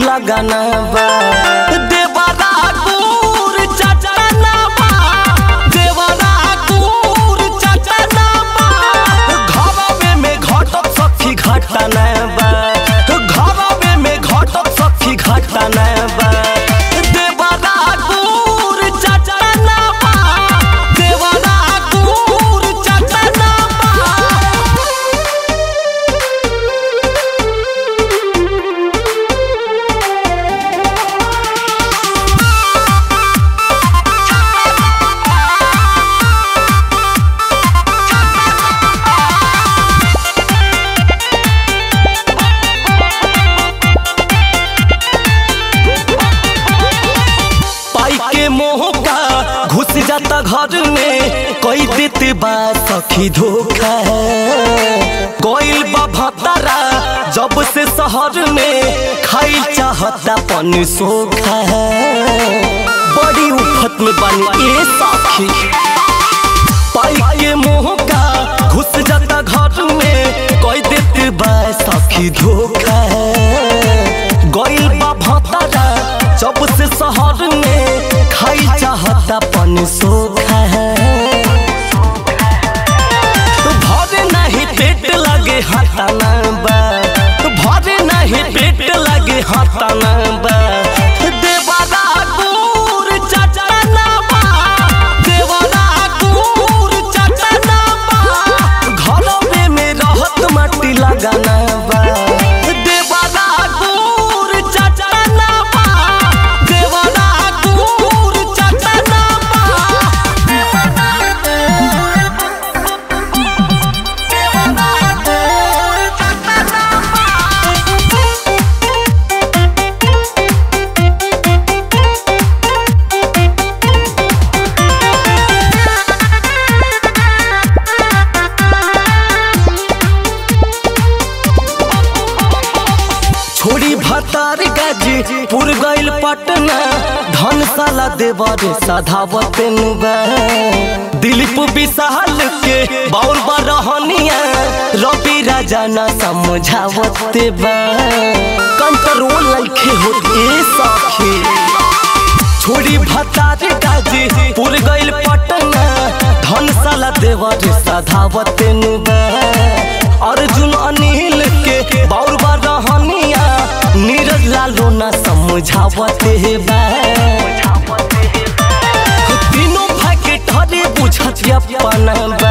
लगाना बा देवरा दूर चचना बा देवरा दूर चचना बा घरवे में घटत सखी घटना बा घरवे में घटत सखी घटना बा देवरा दूर चचना बा देवरा दूर चचना बा पाई के मोह का घुस जाता घर में कोई देते बा सखी धोखा कोई बा भतारा जब से शहर में खाई चाहता पन सोखा बड़ी उफत में बनी ए सखी पाई के मोह का घुस जाता घर में कोई देते बा सखी धोखा गइल बा भतारा जब से शहर में खाई चाहता पन सोखा भरे नहीं पेट लगे हटाना बा भरे नहीं पेट लगे हटाना बा देवरा दूर चचना बा देवरा दूर चचना बा घरवे में रहत माटी लगाना बा देवरा दूर चचना बा देवरा दूर चचना छोड़ी भतार गाजी पुर गइल पटना धनशाला देवर सधावत नुबा दिलीप विशाल के बाउर बरहनिया रवि राजा न समझावत बा कंट्रोल लइखे हो ए सखी छोड़ी भतार गाजी पुर गइल पटना धनशाला देवर सधावत नुबा अर्जुन अनिल के बाउर रहनिया नीरज लालो ना समझावत बा तीनों भाई के ठरे बुझत अपना